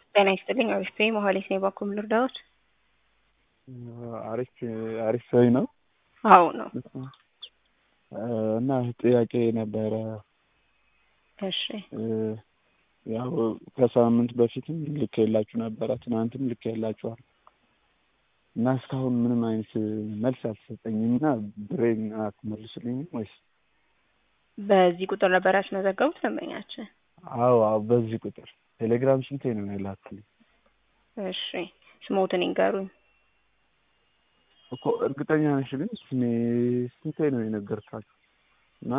ጤና ይስጥልኝ አሪፍ ነኝ መሀሌት ነኝ ባኩም ልርዳዎት? አሪፍ አሪፍ ሰው ነው። አዎ ነው። እና ጥያቄ ነበረ። እሺ ያው ከሳምንት በፊትም ልኬላችሁ ነበረ፣ ትናንትም ልኬላችኋል እና እስካሁን ምንም አይነት መልስ አልተሰጠኝም እና ብሬን አትመልሱልኝም ወይስ? በዚህ ቁጥር ነበር ያስመዘገቡት ደንበኛችን? አዎ አዎ፣ በዚህ ቁጥር ቴሌግራም ስንቴ ነው የላክልኝ? እሺ ስሞትን ይንገሩኝ። እኮ እርግጠኛ ነሽ ግን ስሜ ስንቴ ነው የነገርካችሁ? እና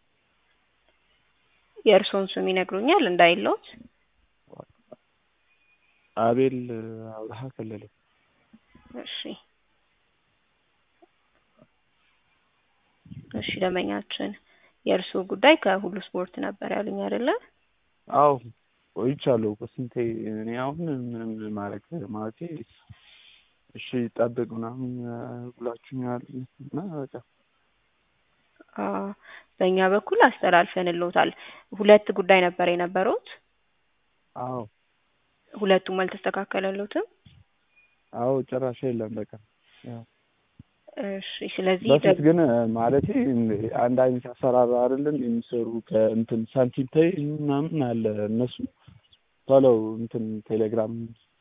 የእርስዎን ስም ይነግሩኛል እንዳይለዎት? አቤል አብርሃ ከለለ። እሺ እሺ ደንበኛችን የእርስዎ ጉዳይ ከሁሉ ስፖርት ነበር ያሉኝ አይደለ? አዎ ቆይቻለሁ እኮ ስንቴ እኔ አሁን ምንም ማድረግ ማለቴ እሺ ጠብቅ ምናምን ብላችሁኛል እና በቃ በእኛ በኩል አስተላልፈንልዎታል። ሁለት ጉዳይ ነበር የነበሩት? አዎ ሁለቱም አልተስተካከለልዎትም? አዎ ጭራሽ የለም በቃ ያው እሺ ስለዚህ በፊት ግን ማለቴ አንድ አይነት አሰራር አይደለም የሚሰሩ ከእንትን ሳንቲም ፔይ ምናምን አለ እነሱ ቶሎ እንትን ቴሌግራም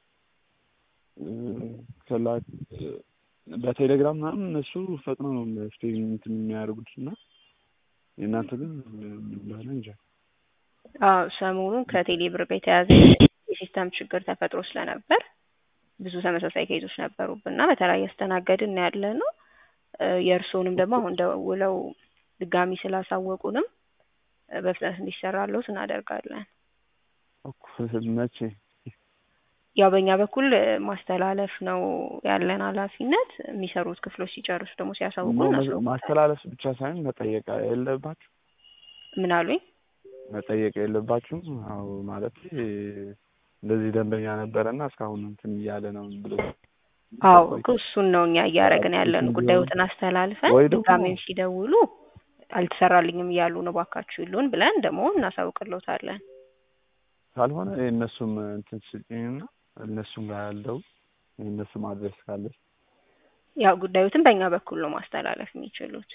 ከላክ በቴሌግራም ምናምን እነሱ ፈጥኖ ነው መፍትሄ እንትን የሚያደርጉት እና የእናንተ ግን ምን እንደሆነ እንጃ። አዎ ሰሞኑን ከቴሌ ብር ጋር የተያዘ የሲስተም ችግር ተፈጥሮ ስለነበር ብዙ ተመሳሳይ ኬዞች ነበሩብን እና በተለያየ አስተናገድን ያለ ነው። የእርስዎንም ደግሞ አሁን ደውለው ድጋሚ ስላሳወቁንም በፍጥነት እንዲሰራልዎት እናደርጋለን። መቼ? ያው በእኛ በኩል ማስተላለፍ ነው ያለን ኃላፊነት። የሚሰሩት ክፍሎች ሲጨርሱ ደግሞ ሲያሳውቁ ማስተላለፍ ብቻ ሳይሆን መጠየቅ የለባችሁ? ምን አሉኝ? መጠየቅ የለባችሁም? አዎ ማለት እንደዚህ ደንበኛ ነበረና እስካሁን እንትን እያለ ነው ብሎ አዎ እኮ እሱን ነው እኛ እያደረግን ያለን። ጉዳዮትን አስተላልፈን ድጋሜም ሲደውሉ አልተሰራልኝም እያሉ ነው እባካችሁ ይሉን ብለን ደግሞ እናሳውቅልዎታለን። ካልሆነ የእነሱም እንትን ስጪኝና እነሱም ጋር ያለው የእነሱም አድረስ ካለ ያው ጉዳዮትን በእኛ በኩል ነው ማስተላለፍ የሚችሉት።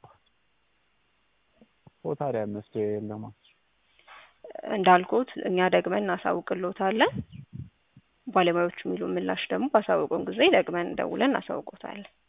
ኦ ታዲያ መፍትሄ የለማ እንዳልኩት እኛ ደግመን እናሳውቅልዎታለን። ባለሙያዎቹ የሚሉ ምላሽ ደግሞ ባሳወቁን ጊዜ ደግመን ደውለን እናሳውቅዎታለን።